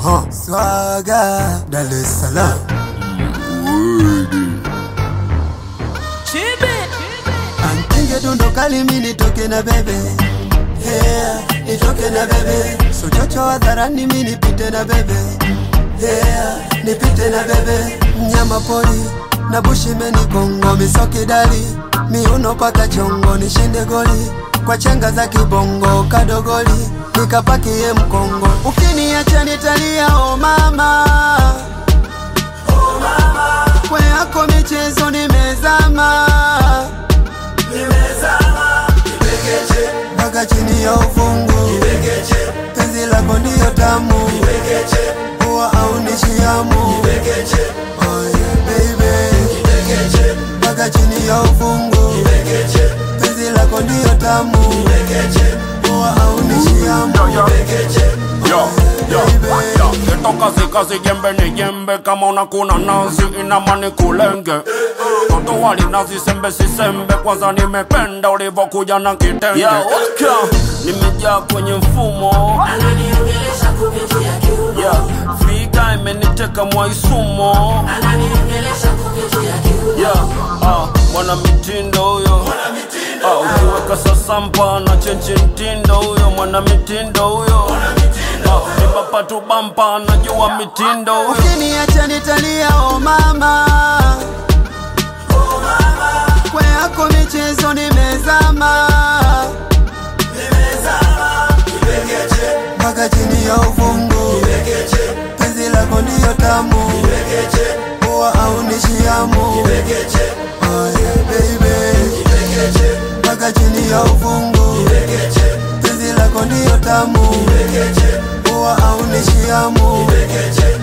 Aha. Swaga Dar es Salaam Ankinge dundo kali mi nitoke na bebe yeah, nitoke na bebe sochocho hadharani mi nipite na bebe yeah, nipite na bebe mnyama pori na bushimeni kongo misokidali miuno paka chongo nishinde goli kwa chenga za kibongo kadogoli nikapakie mkongo ukiniacha nitalia o mama kwe yako michezo nimezama mpaka chini ya ufungu penzi lako ndiyo tamu huwa au nishiamu oh yeah, baby mpaka chini ya ufungu penzi lako ndiyo tamu huwa au nishiamu Yo, yo, yo, esto casi casi jembe ni jembe kama una kuna nazi inamani kulenge toto wali nazi sembe si sembe kwanza nimependa ulivyokuja na kitenge yeah, nimejaa kwenye mfumo ananiongelesha kupitia kiuno yeah, fika imeniteka mwaisumo ananiongelesha kupitia kiuno yeah, ah, mwana mitindo huyo ah, ukiweka sasampa na chenchi mtindo huyo mwana mitindo huyo ah, nibapa tu bampa najua mitindo huyo ukiniacha nitalia o mama kwe yako michezo nimezama mpaka chini ya ufungu penzi lako ndiyo tamu huwa au nishiamu oh yeah, baby mpaka chini ya ufungu penzi lako ndiyo tamu huwa au nishiamu